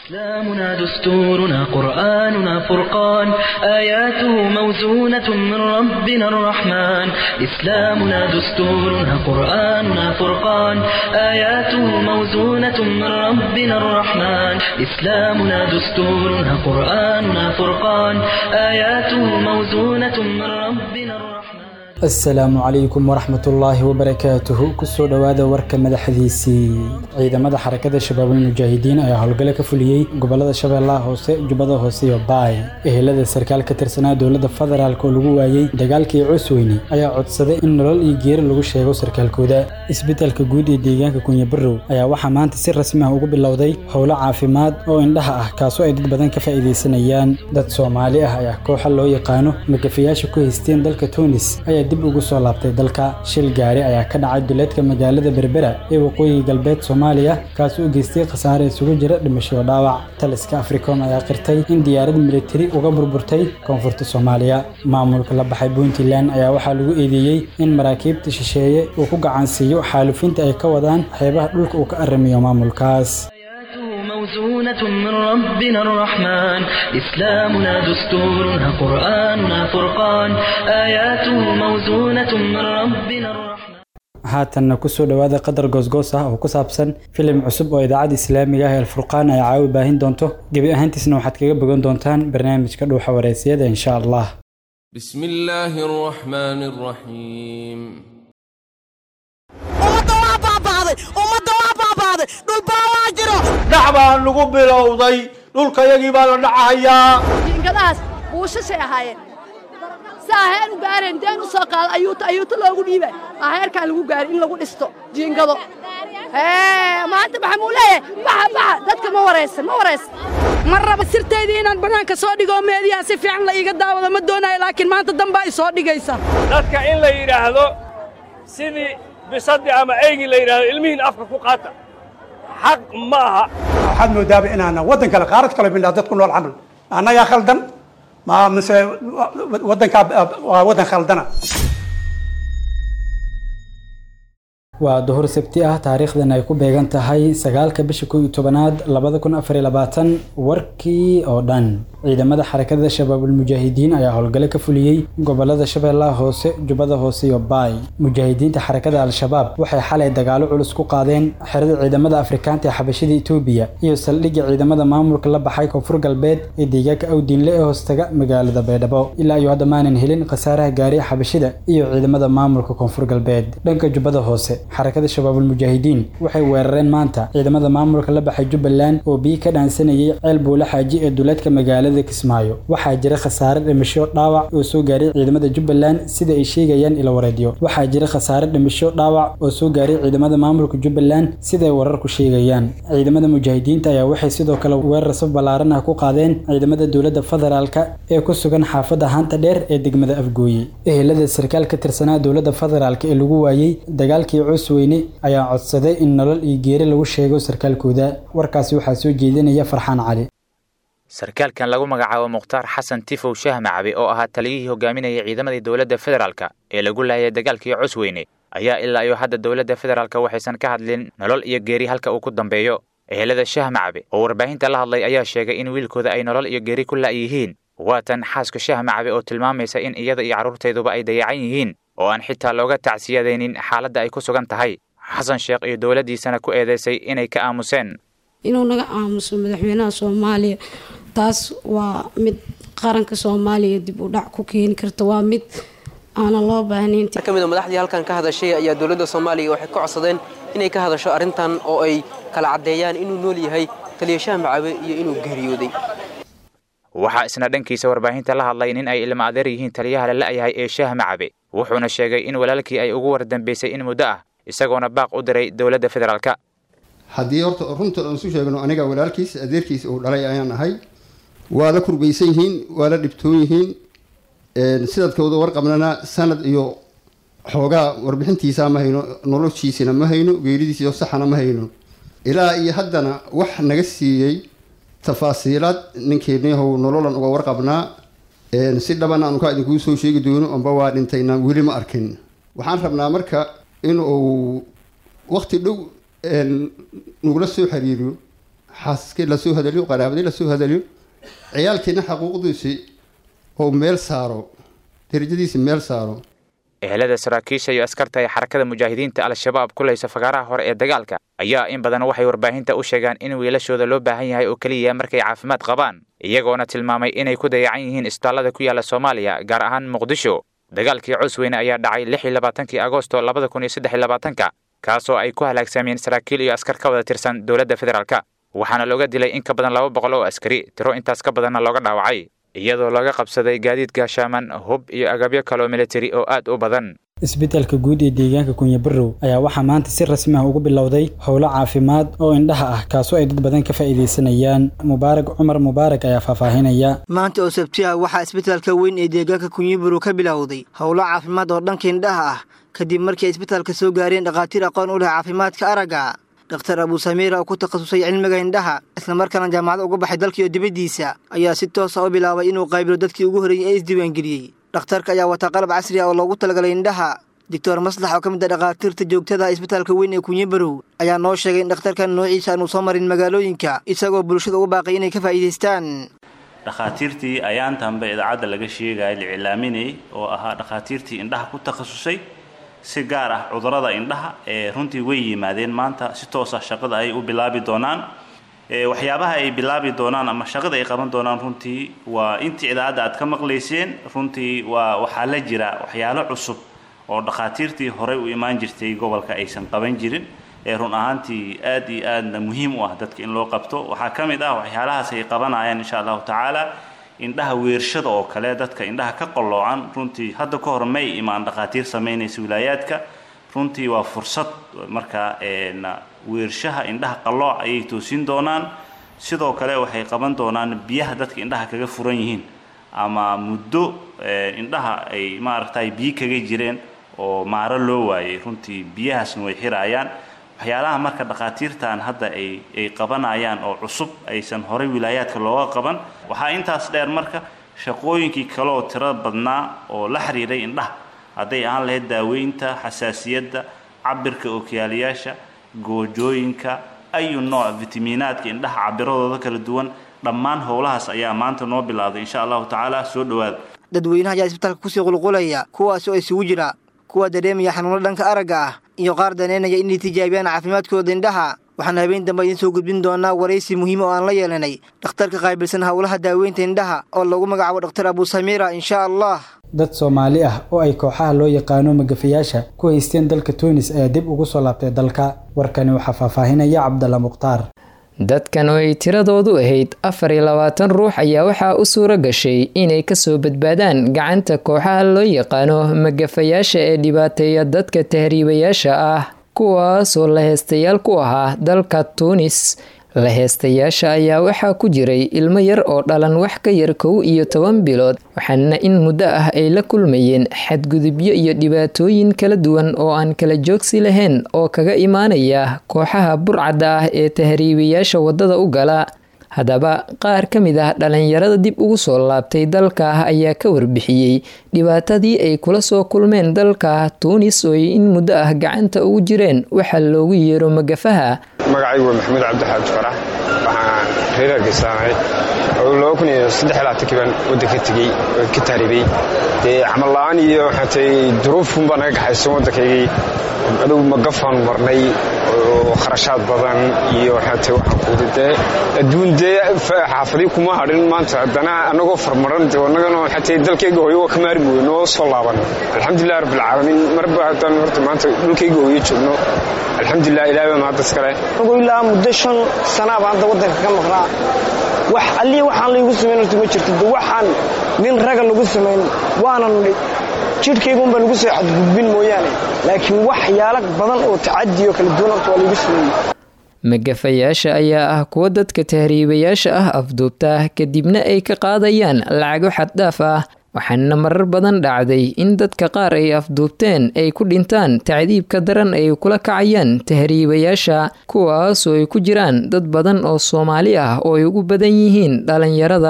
إسلامنا دستورنا قرآننا فرقان آياته موزونة من ربنا الرحمن إسلامنا دستورنا قرآننا فرقان آياته موزونة من ربنا الرحمن إسلامنا دستورنا قرآننا فرقان آياته موزونة من ربنا الرحمن asalaamu calaykum waraxmatullaahi wabarakaatuhu kusoo dhowaada warka madaxdiisii ciidamada xarakada shabaabul mujaahidiin ayaa howlgalo ka fuliyey gobolada shabeellaha hoose jubbada hoose iyo baay ehelada sarkaal ka tirsanaa dowladda federaalk oo lagu waayey dagaalkii cusweyne ayaa codsaday in nolol iyo geeri lagu sheego sarkaalkooda isbeddelka guud ee deegaanka kunyabarow ayaa waxaa maanta si rasmi ah ugu bilowday howlo caafimaad oo indhaha ah kaasoo ay dad badan ka faa'iidaysanayaan dad soomaali ah ayaa kooxa loo yaqaano magafayaasha ku haysteen dalka tunis ayaa dib ugu soo laabtay dalka shil gaari ayaa ka dhacay duleedka magaalada berbera ee waqooyi galbeed soomaaliya kaas u geystay khasaare isugu jira dhimasho dhaawac taliska africom ayaa qirtay in diyaarad militari uga burburtay koonfurta soomaaliya maamulka la baxay puntland ayaa waxaa lagu eedeeyey in maraakiibta shisheeye uu ku gacansiiyo xaalufinta ay ka wadaan xeebaha dhulka uu ka arrimiyo maamulkaas موزونة من ربنا الرحمن إسلامنا دستورنا قرآننا فرقان آياته موزونة من ربنا الرحمن haatanna kusoo dhowaada qadar goosgoos ah oo ku saabsan filim cusub oo idaacadda islaamiga ah ee alfurqaan ay caawi baahin doonto gebi ahaantiisna waxaad kaga bogan doontaan barnaamijka dhuuxa wareysiyada insha allah بسم الله الرحمن الرحيم ummadda waa baaba'day ummadda waa baaba'day dhulbaa waa jiro dhac baan lagu bilowday dhulkayagii baa la dhacahayaa jiingadahaas buushashay ahaayeen si aheer u gaareen deen u soo qaada ayuuta ayuuta loogu dhiibay aheerkaan lagu gaaray in lagu dhisto jiingado maanta maxaa muu leeyahay baxa baxa dadka ma waraysan ma waraysan ma raba sirteydii inaan bannaanka soo dhigo meediyaha si fiican la iiga daawado ma doonayo laakiin maanta dambaa i soo dhigaysa dadka in la yidhaahdo sidii bisaddi ama eygii la yidhaahdo ilmihiin afka ku qaata xaq ma aha waxaad moodaaba inaana waddan kale qaarad kale midhaa dad ku nool camal annagaa khaldan ma mise waddankaa waa waddan khaldana waa duhur sabti ah taariikhdan ay ku beegan tahay sagaalka bisha kow iyo tobanaad labada kun afar iyo labaatan warkii oo dhan ciidamada xarakada shabaabul mujaahidiin ayaa howlgalo ka fuliyey gobolada shabeellaha hoose jubbada hoose iyo baay mujaahidiinta xarakada al-shabaab waxay xalay dagaalo culus ku qaadeen xerada ciidamada afrikaanta ee xabashida etoobiya iyo saldhigga ciidamada maamulka la baxay koonfur galbeed ee deegaanka awdiinle ee hoostaga magaalada baydhabo ilaa iyo hadda maanan helin khasaaraha gaariya xabashida iyo ciidamada maamulka koonfur galbeed dhanka jubbada hoose xarakada shabaabul mujaahidiin waxay weerareen maanta ciidamada maamulka la baxay jubbaland oo biyi ka dhaansanayay ceel buula xaaji ee duleedka magaalada kismaayo waxaa jira khasaare dhimasho dhaawac oo soo gaaray ciidamada jubbaland sida ay sheegayaan ila wareedyo waxaa jira khasaare dhimasho dhaawac oo soo gaaray ciidamada maamulka jubbaland siday wararku sheegayaan ciidamada mujaahidiinta ayaa waxay sidoo kale weerar saf ballaaran ah ku qaadeen ciidamada dowladda federaalka ee ku sugan xaafadda haanta dheer ee degmada afgooye ehelada sarkaal ka tirsanaa dowladda federaalk ee lagu waayey dagaalkii cusweyne ayaa codsaday in nolol iyo geeri lagu sheego sarkaalkooda warkaasi waxaa soo jeedinaya farxaan cali sarkaalkan lagu magacaabo mukhtaar xasan tifow shaah macabe oo ahaa taliyihii hogaaminayay ciidamadii dowladda federaalka ee lagu laayay dagaalkii cusweyne ayaa ilaa iyo hadda dowladda federaalka waxaysan ka hadlin nolol iyo geeri halka uu ku dambeeyo ehelada shaah macabe oo warbaahinta la hadlay ayaa sheegay in wiilkooda ay nolol iyo geeri ku la'yihiin waatan xaaska shaah macabe oo tilmaamaysa in iyada iyo carruurteeduba ay dayacan yihiin oo aan xitaa looga tacsiyadaynin xaaladda ay ku sugan tahay xasan sheekh iyo dowladdiisana ku eedeysay inay ka aamuseen inuu naga aamuso madaxweynaha soomaaliya taas waa mid qaranka soomaaliya dib u dhac ku keeni karta waa mid aanan loo baahnayn ka mid a madaxdii halkan ka hadashay ayaa dowladda soomaaliya waxay ka codsadeen inay ka hadasho arrintan oo ay kala caddeeyaan inuu nool yahay taliyashaha macabe iyo inuu geeriyooday waxaa isna dhankiisa warbaahinta la hadlay nin ay ilma adeer yihiin taliyaha la la'yahay ee shaah macabe wuxuuna sheegay in walaalkii ay ugu wardambeysay in muddo ah isagoona baaq u diray dowladda federaalka haddii horta runta aan isu sheegno aniga walaalkiis adeerkiis uu dhalay ayaan ahay waa la kurbaysan yihiin waa la dhibtoon yihiin sidadkooda warqabnana sanad iyo xoogaa warbixintiisa ma hayno noloshiisina ma hayno geeridiisiyo saxana ma hayno ilaa iyo haddana wax naga siiyey tafaasiilaad ninkeeniyahow nololan uga warqabnaa si dhabana aanu kaa idinkuu soo sheegi doono amba waa dhintayna weli ma arkin waxaan rabnaa marka in uu waqti dhow nugula soo xiriiriyo xaasaskii lasoo hadaliyo qaraabadii lasoo hadaliyo ciyaalkiina xaquuqdiisii oo meel saaro darajadiisi meel saaro ehelada saraakiisha iyo askarta ee xarakada mujaahidiinta al-shabaab ku laysa fagaaraha hore ee dagaalka ayaa in badan waxay warbaahinta u sheegaan in wiilashooda loo baahan yahay oo keliya markay caafimaad qabaan iyagoona tilmaamay inay ku dayacan yihiin isbitaallada ku yaala soomaaliya gaar ahaan muqdisho dagaalkii cusweyne ayaa dhacay lix iyo labaatankii agosto labada kun iyo saddex iyo labaatanka kaasoo ay ku halaagsameen saraakiil iyo askar ka wada tirsan dowladda federaalka waxaana looga dilay in ka badan laba boqol oo askari tiro intaas ka badanna looga dhaawacay iyadoo laga qabsaday gaadiid gaashaaman hub iyo agabyo kaloo militari oo aad u badan isbitaalka guud ee deegaanka kunyabarow ayaa waxaa maanta si rasmi ah ugu bilowday howlo caafimaad oo indhaha ah kaasoo ay dad badan ka faa'iidaysanayaan mubaarak cumar mubaarak ayaa faahfaahinaya maanta oo sabti ah waxaa isbitaalka weyn ee deegaanka kunyabarow ka bilowday howlo caafimaad oo dhanka indhaha ah kadib markii ay isbitaalka soo gaareen dhakhaatiir aqoon u leh caafimaadka aragga dhakhtar abuu samiira oo ku takhasusay cilmiga indhaha islamarkaana jaamacad uga baxay dalkiiyo dibaddiisa ayaa si toosa u bilaabay inuu qaybilo dadkii ugu horreeyey ee isdiiwaangeliyey dhakhtarka ayaa wataa qalab casri ah oo loogu talagalay indhaha doctor maslax oo ka mid ah dhakhaatiirta joogtada isbitaalka weyn ee kunyabarow ayaa noo sheegay in dhakhtarkan noociisa aanu soo marin magaalooyinka isagoo bulshada ugu baaqay inay ka faa'iidaystaan dhakhaatiirtii ayaantanba idaacadda laga sheegaya la iclaaminayay oo ahaa dhakhaatiirtii indhaha ku takhasusay si gaar ah cudurrada indhaha ee runtii way yimaadeen maanta si toosa shaqada ay u bilaabi doonaan waxyaabaha ay bilaabi doonaan ama shaqada ay qaban doonaan runtii waa intii idaacadda aad ka maqlayseen runtii waa waxaa la jira waxyaalo cusub oo dhakhaatiirtii horey u imaan jirtay gobolka aysan qaban jirin ee run ahaantii aad iyo aadna muhiim u ah dadka in loo qabto waxaa ka mid ah waxyaalahaas ay qabanayaan insha allahu tacaala indhaha weershada oo kale dadka indhaha ka qalloocan runtii hadda ka hor may imaan dhakhaatiir samaynaysa wilaayaadka runtii waa fursad marka weershaha indhaha qallooc ayay toosin doonaan sidoo kale waxay qaban doonaan biyaha dadka indhaha kaga furan yihiin ama muddo indhaha ay maaragtay biyo kaga jireen oo maaro loo waayay runtii biyahaasna way xiraayaan waxyaalaha marka dhakhaatiirtan hadda ay ay qabanayaan oo cusub aysan horey wilaayaadka looga qaban waxaa intaas dheer marka shaqooyinkii kale oo tiro badnaa oo la xiriiray indhaha hadday ahaan lahayd daaweynta xasaasiyadda cabirka ookiyaalayaasha goojooyinka ayu nooc fitamiinaadka indhaha cabiradooda kala duwan dhammaan howlahaas ayaa maanta noo bilowday insha allahu tacaala soo dhowaada dadweynaha ayaa isbitaalka kusii qulqulaya kuwaas oo isugu jira kuwa dareemaya xanuuno dhanka aragga ah iyo qaar daneynaya inay tijaabiyaan caafimaadkooda indhaha waxaan habeen dambe idiin soo gudbin doonaa waraysi muhiima oo aan la yeelanay dhakhtarka qaabilsan howlaha daaweynta indhaha oo lagu magacaabo dhakhtar abuu samiira insha allah dad soomaali ah oo ay kooxaha loo yaqaano magafayaasha ku haysteen dalka tunis ayaa dib ugu soo laabtay dalka warkani waxaa faahfaahinaya cabdalla mukhtaar dadkan oo ay tiradoodu ahayd afar iyo labaatan ruux ayaa waxaa u suura gashay inay kasoo badbaadaan gacanta kooxaha loo yaqaano magafayaasha ee dhibaateeya dadka tahriibayaasha ah kuwaasoo la heestayaal ku ahaa dalka tuunis la heestayaasha ayaa waxaa ku jiray ilmo yar oo dhalan wax ka yar kow iyo toban bilood waxaana in muddo ah ay la kulmayeen xadgudubyo iyo dhibaatooyin kala duwan oo aan kala joogsi lahayn oo kaga imaanaya kooxaha burcadda ah ee tahriibayaasha waddada u gala haddaba qaar ka mid ah dhalinyarada dib ugu soo laabtay dalka ayaa ka warbixiyey dhibaatadii ay kula soo kulmeen dalka tuunis oo ay in muddo ah gacanta ugu jireen waxaa loogu yeero magafaha magacaygu waa maxamuud cabdixaaj farax waxaan reer hargeysaanahay laba kun iyo saddex labaatankii baan waddanka tegey ka taaribay dee camal la-aan iyo waxaatay duruufun baa naga gaxaysan waddankaygii adugu magafaan marnay oo kharashaad badan iyo waxaatay waxaan kuudi dee adduun dee xaafadii kuma hadhin maanta haddana annagoo farmaran dee annagana waxaatay dalkayga hooyo waa ka maarmi wey noo soo laaban alxamdulilah rabbilcaalamiin marba haddaan horta maanta dhulkayga hooyo joogno alxamdulilah ilahay baa mahaddas kale anigoo ilaa muddo shan sanaa baan hadda waddanka ka maqnaa wax allii waxaan laygu samayn horta ma jirto de waxaan nin raga lagu samayn waanan jidhkaygunbaa lagu soo xadgudbin mooyaane laakiin waxyaalo badan oo tacadiyo kala duwan horta waa laygu sameeyey magafayaasha ayaa ah kuwa dadka tahriibayaasha ah afduubta kadibna ay ka qaadayaan lacago xaddhaaf ah waxaana marar badan dhacday in dadka qaar ay afduubteen ay ku dhintaan tacdiibka daran ay kula kacayaan tahriibayaasha kuwaasoo ay ku jiraan dad badan oo soomaali ah oo ay ugu badan yihiin dhalinyarada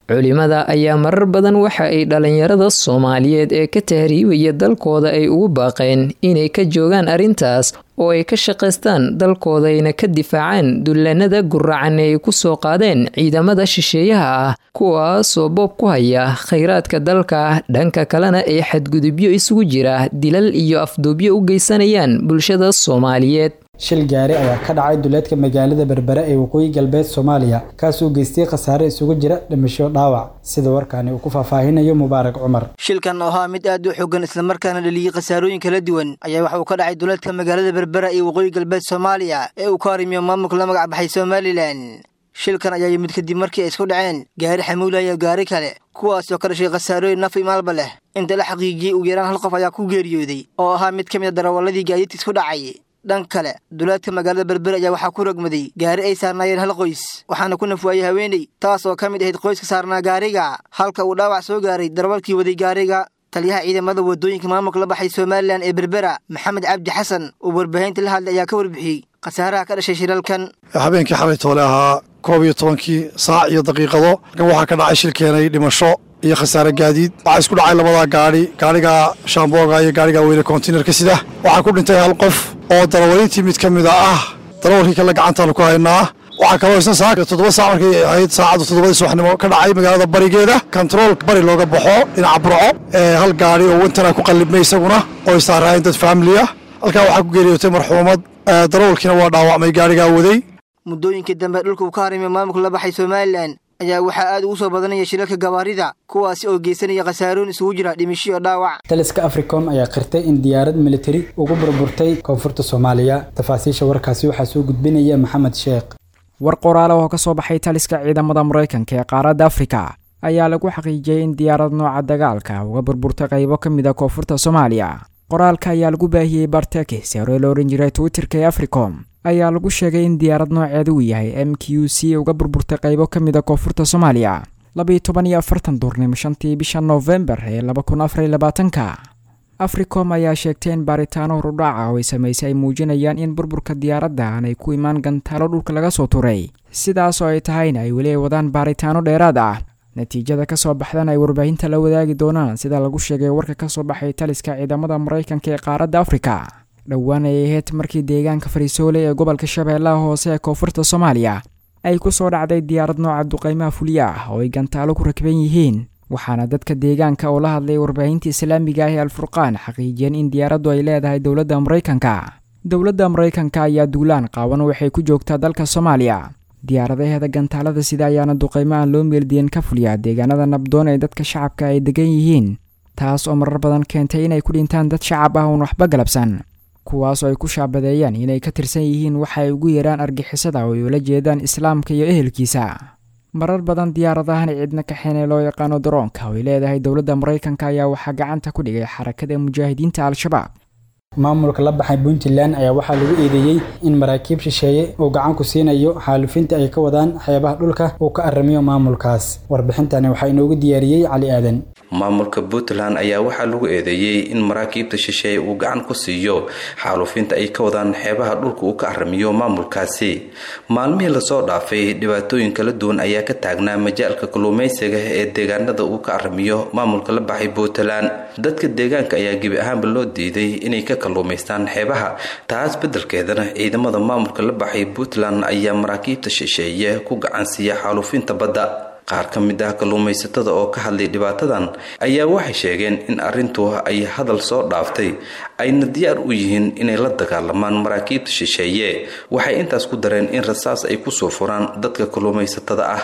culimada ayaa marar badan waxa ay dhalinyarada soomaaliyeed ee ka tahriibaya dalkooda ay ugu baaqeen inay ka joogaan arrintaas oo ay ka shaqaystaan dalkoodayna ka difaacaan dullanada guracan ee ay ku soo qaadeen ciidamada shisheeyaha ah kuwaasoo boob ku haya khayraadka dalka dhanka kalena ay xadgudubyo isugu jira dilal iyo afduubyo u geysanayaan bulshada soomaaliyeed shil gaari ayaa ka dhacay duleedka magaalada berbere ee waqooyi galbeed soomaaliya kaasoo geystay khasaare isugu jira dhimasho dhaawac sida warkaani uu ku faahfaahinayo mubaarak cumar shilkan oo ahaa mid aad u xogan islamarkaana dhaliyey khasaarooyin kala duwan ayaa waxa uu ka dhacay duleedka magaalada berbera ee waqooyi galbeed soomaaliya ee uu ka harimiyo maamulka la magac baxay somalilan shilkan ayaa yimid kadib markii ay isku dhaceen gaari xamuula iyo gaari kale kuwaas oo ka dhashay khasaarooyin naf imaalba leh inta la xaqiijiyey ugu yaraan hal qof ayaa ku geeriyooday oo ahaa mid ka mid a darawalladii gaadiidka isku dhacay dhan kale duleedka magaalada berber ayaa waxaa ku rogmaday gaari ay saarnaayeen hal qoys waxaana ku nafwaayey haweeney taas oo ka mid ahayd qoyska saarnaa gaariga halka uu dhaawac soo gaaray darawalkii waday gaariga taliyaha ciidamada wadooyinka maamulka la baxay somalilan ee berbera maxamed cabdi xasan oo warbaahinta la hadlay ayaa ka warbixiyey khasaaraha ka dhashay shilalkan habeenkii xalay toole ahaa koob iyo tobankii saac iyo daqiiqado kan waxaa ka dhacay shil keenay dhimasho iyo khasaare gaadiid waxaa isku dhacay labadaa gaadhi gaadhiga shaambooga iyo gaadhiga weyne kontinerka sida waxaa ku dhintay hal qof oo darawalintii mid ka mida ah darawalkii kale gacantaanu ku haynaa waxaa kaloo isna saaka toddoba saac markay ahayd saacadda toddobadii subaxnimo ka dhacay magaalada barigeeda kontarool bari looga baxo dhinaca burco ee hal gaadhi oo wentana ku qallibmay isaguna oo ay saaraayeen dad faamiliya halkaa waxaa ku geeriyootay marxuumad darawalkiina waa dhaawacmay gaadhigaa waday muddooyinkii dambe dhulka uu ka harimiyo maamulka la baxay somalilan ayaa waxaa aad ugu soo badanaya shilalka gawaarida kuwaasi oo geysanaya khasaarooyin isugu jira dhimisho iyo dhaawac taliska africom ayaa qirtay in diyaarad militari ugu burburtay koonfurta soomaaliya tafaasiisha warkaasi waxaa soo gudbinaya maxamed sheekh war qoraale oo ka soo baxay taliska ciidamada maraykanka ee qaaradda afrika ayaa lagu xaqiijiyey in diyaarad nooca dagaalka uga burburtay qaybo ka mid a koonfurta soomaaliya qoraalka ayaa lagu baahiyey bartekis ee hore la ohan jiray twitterka ee africom ayaa lagu sheegay in diyaarad nooceeda uu yahay m q c uga burburtay qaybo ka mid a koonfurta soomaaliya labiiyo toban iyo afartan duurnimo shantii bisha noofembar ee laba kun afar iyo labaatanka africom ayaa sheegtay in baaritaano horudhaaca oo ay samaysay ay muujinayaan in burburka diyaaradda aan ay ku imaan gantaalo dhulka laga soo turay sidaas oo ay tahayna ay weli ay wadaan baaritaano dheeraad ah natiijada ka soo baxdan ay warbaahinta la wadaagi doonaan sida lagu sheegay warka ka soo baxay taliska ciidamada maraykanka ee qaaradda afrika dhowaan ay ahayd markii deegaanka fariisoole ee gobolka shabeellaha hoose ee koonfurta soomaaliya ay ku soo dhacday diyaarad nooca duqaymaha fulya ah oo ay gantaalo ku rakban yihiin waxaana dadka deegaanka oo la hadlay warbaahinta islaamiga ah ee alfurqaan xaqiijiyeen in diyaaraddu ay leedahay dowladda maraykanka dowladda maraykanka ayaa duulaan qaawan waxay ku joogtaa dalka soomaaliya diyaaradaheeda gantaalada sida ayaana duqaymo aan loo meeldiyen ka fuliyaa deegaanada nabdoon ee dadka shacabka ay degan yihiin taas oo marar badan keentay inay ku dhintaan dad shacab ah uun waxba galabsan kuwaasoo ay ku shaabadeeyaan inay ka tirsan yihiin waxa ay ugu yeedhaan argixisada oo ay ula jeedaan islaamka iyo ehelkiisa marar badan diyaaradahan cidna kaxeen ee loo yaqaano daroonka oo ay leedahay dowladda maraykanka ayaa waxaa gacanta ku dhigay xarakada mujaahidiinta al-shabaab maamulka la baxay puntland ayaa waxaa lagu eedeeyey in maraakiib shisheeye uu gacan ku siinayo xaalufinta ay ka wadaan xeebaha dhulka uu ka aramiyo maamulkaas warbixintani waxaa inoogu diyaariyey cali aadan maamulka puntland ayaa waxaa lagu eedeeyey in maraakiibta shisheeye uu gacan ku siiyo xaalufinta ay ka wadaan xeebaha dhulka uu ka aramiyo maamulkaasi maalmihii lasoo dhaafay dhibaatooyin kala duwan ayaa ka taagnaa majaalka kalluumaysiga ee deegaanada uu ka aramiyo maamulka la baxay puntland dadka deegaanka ayaa gebi ahaanba loo diiday inay ka kalluumaystaan xeebaha taas beddelkeedana ciidamada maamulka la baxay puntland ayaa maraakiibta shisheeye ku gacan siiya xaalufinta badda qaar ka mid ah kalluumaysatada oo ka hadlay dhibaatadan ayaa waxay sheegeen in arrintu ay hadal soo dhaaftay ayna diyaar u yihiin inay la dagaalamaan maraakiibta shisheeye waxay intaas ku dareen in rasaas ay kusoo furaan dadka kalluumaysatada ah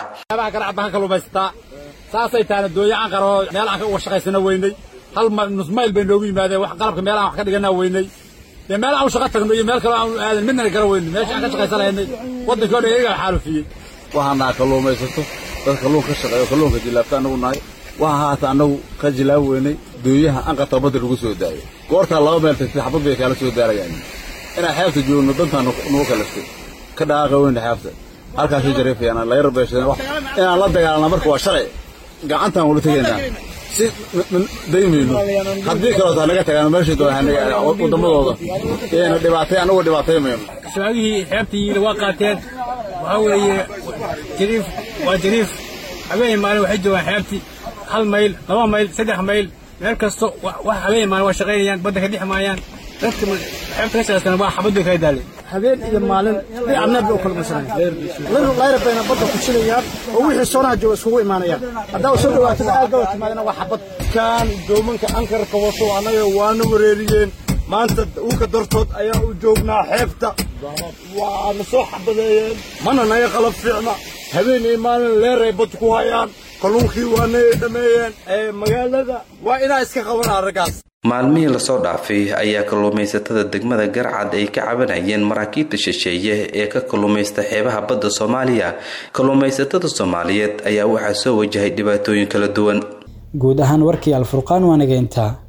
saasay taana dooyacan qaro meel aan uga shaqaysana weynay hal nus mayl bay noogu yimaadeen wax qalabka meel aan wax ka dhiganaa weynay dee meel aan u shaqo tagno iyo meel kale aan aadan midnana gara weynay meesha aan ka shaqaysanaynay waddankii o dhan iyagaa xaalufiyey waxaan naha kalluumaysato dad kalluun ka shaqeeyo kalluunka jilaabta annagu nahay waxa haata annagu ka jilaab weynay dooyaha anqata badda lagu soo daayo goortaa laba meel tagtay xabad bay kaala soo daarayaan inaan xeebta joogno dantaa nagu kalaftay ka dhaqaaqa weyna xeebta halkaasay jareefayaan layar beeshadeen inaan la dagaalana marka waa sharci gacantaan wala tegaynaa si daymayno haddii kaleotaa naga tagaan meeshay doonaa waddamadooda iyayna dhibaatay annagu dhibaatay mayno shabaagihii xeebtii waa qaateen waxaa weeye jariif waa jariif habeen maalin waxay joogaan xeebtii hal mayl laba mayl saddex mayl meel kasto wax habeen maalin waa shaqaynayaan badda ka dhex maayaan dadka xeebta ka shaqaystana waa xabad bay kaga daaleen habeen iyo maalin dhinac bay u kala masanayaan layra bayna badda ku jilayaan oo wixii soonaha jooga iskugu imaanayaan haddaa u soo dhawaatada aagaba timaadana waa xabad kan doomanka ankarka wato annaga waana wareeriyeen maanta uka dartood ayaa u joognaa xeebta waana soo xabadeeyeen mana naga qalab fiicna habeen iyo maalin leeray bad ku hayaan kalluunkii waana dhameeyeen magaalada waa inaa iska qabanaa raggaas maalmihii lasoo dhaafay ayaa kalluumaysatada degmada garcad ay ka cabanayeen maraakiibta shisheeye ee ka kalluumaysta xeebaha badda soomaaliya kalluumaysatada soomaaliyeed ayaa waxaa soo wajahay dhibaatooyin kala duwan guud ahaan warkii alfurqaan waa nageyntaa